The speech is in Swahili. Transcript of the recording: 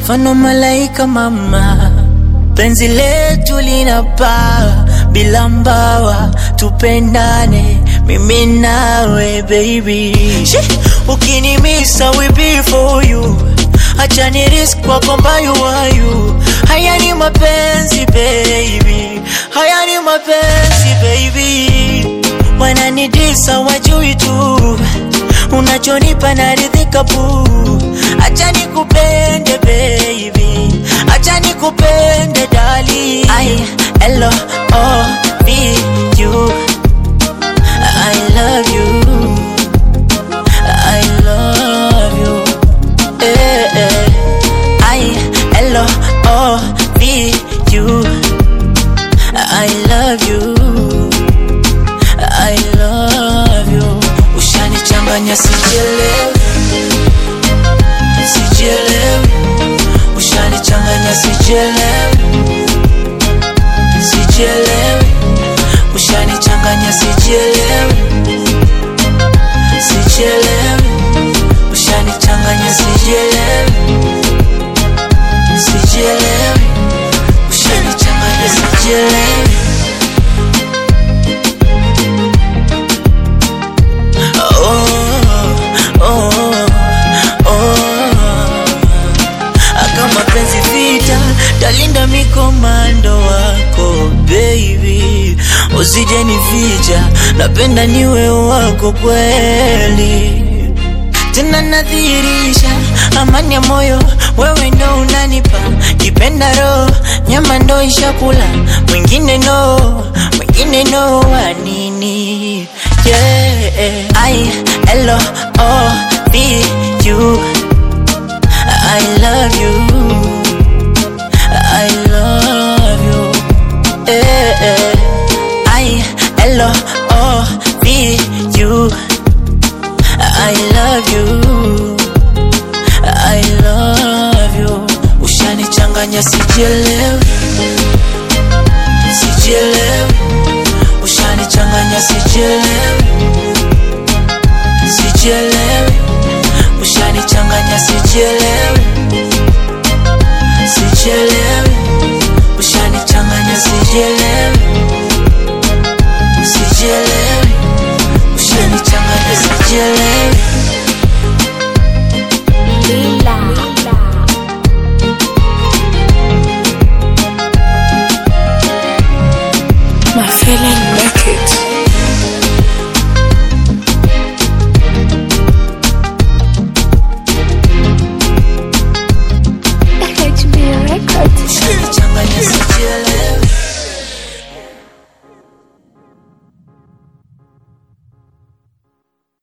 mfano malaika mama, penzi letu linapaa bila mbawa, tupendane mimi nawe baby. Shih, Ukinimisa we be for you, acha ni risk kwako mbayu wayu. Haya ni mapenzi baby, haya ni mapenzi baby, wananidisa wajui tu unachonipa naridhika bu, acha nikupende baby, acha nikupende dali. I L O V U, I love you, I love you, eh, eh. I L O V U, I love you. I love you. Ushanichanganya sijielewi, sijielewi. Ushanichanganya sijielewi, sijielewi. Ushanichanganya sijielewi, sijielewi. Ushanichanganya sijielewi, sijielewi. Ushanichanganya sijielewi. oh, oh, oh. Kama penzi vita, talinda mikomando wako baby, usije nificha, napenda niwe wako kweli tena nadhihirisha amani ya moyo, wewe ndo unanipa kipenda roho, nyama ndo ishakula, mwingine no, mwingine no, wa nini? Yeah, I L O V U, I love you, I love you, eh, eh. I L O V U. I love you, I love you. Ushanichanganya sijielewi, sijielewi. Ushanichanganya sijielewi, sijielewi. Ushanichanganya sijielewi, sijielewi. Ushanichanganya sijielewi, sijielewi. Ushanichanganya sijielewi.